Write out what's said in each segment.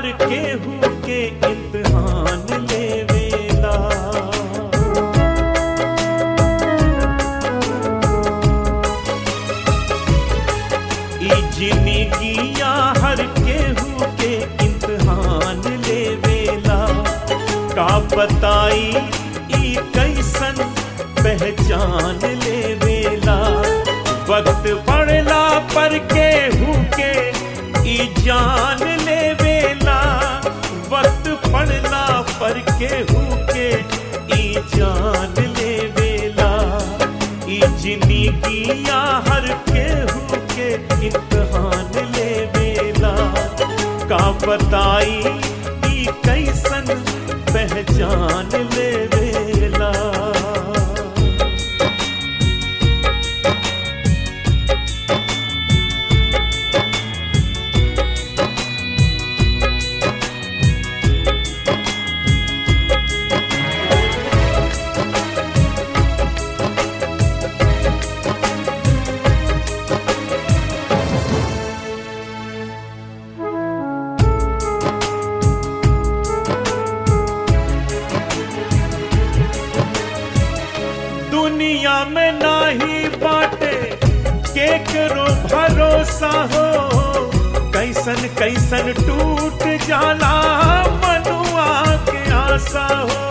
केहू के इम्तहान लेवेला ई जिंदगिया हर केहू के इम्तहान लेवेला का बताई ई कैसन पहचान लेवेला वक्त पड़ला पर केहू के ई जान लेवेला वक्त पड़ला पर केहू के ई जान लेवेला ई जिंदगिया हर केहू के इम्तहान लेवेला का बताई ई कैसन पहचान लेवेला दुनिया में नाही बाटे केकरो भरोसा हो कैसन कैसन टूट जाला मनुआ के आशा हो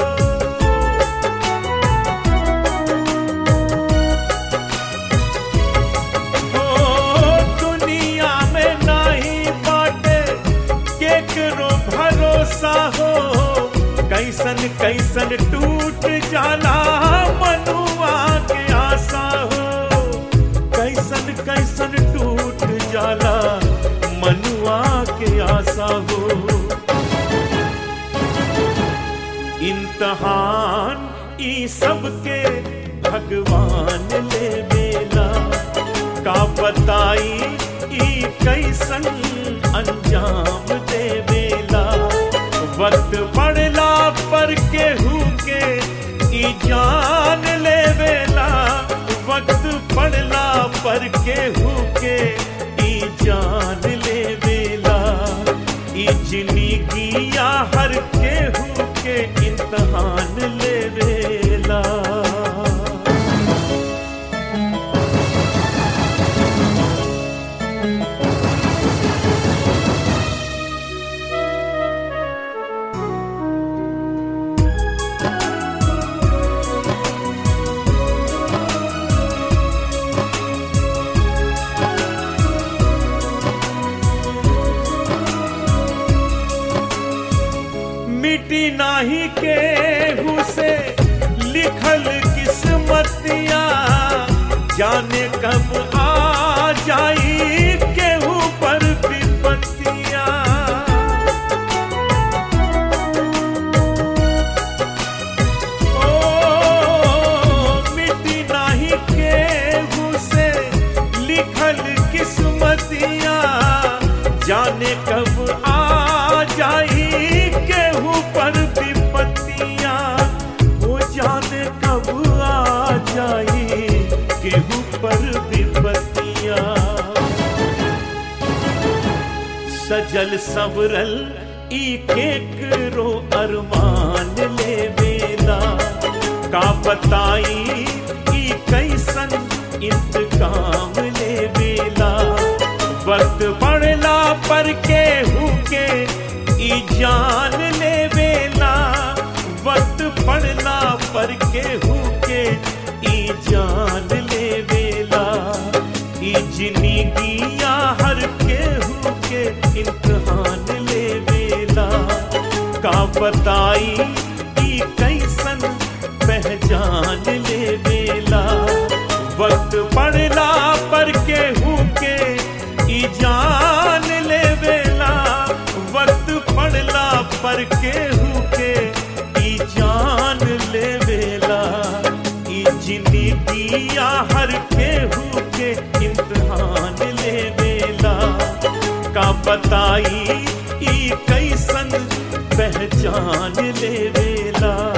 ओ, दुनिया में नाही बाटे केकरो भरोसा हो कैसन कैसन टूट जाला मनुआ के आशा हो कैसन कैसन टूट जाला मनुआ के आशा हो इम्तहान ई सबके भगवान ले बेला का बताई ई कैसन अंजाम दे बेला वक्त पड़ला पर केहू के ई जान ले बेला वक्त पड़ला पर केहू के ई जान ले बेला ई जिंदगिया हर केहू के इम्तहान ले बेला मिटी नाही केहू से लिखल किस्मतिया जाने कब आ जाई केहू पर विपत्तिया ओ मिटी नाही केहू से लिखल किस्मतिया जाने कब आ जाई केहू पर विपत्तिया वो जाने कब आ जाई केहू पर विपत्तिया सजल सवरल ई केकरो अरमान ले बेला का बताई ई कैसन इंतकाम ले बेला वक्त पड़ला पर केहू के ई जान ले बेला वक्त पड़ला पर केहू के ई जान ले बेला ई जिंदगिया हर केहू के इम्तहान ले बेला का बताई ई कैसन पहचान ले बेला वक्त पड़ला पर केहू के ई जान ले बेला वक्त पड़ला पर केहू के ई जान ले बेला ई जिंदगिया हर केहू के इम्तहान ले बेला का बताई ई कैसन पहचान ले बेला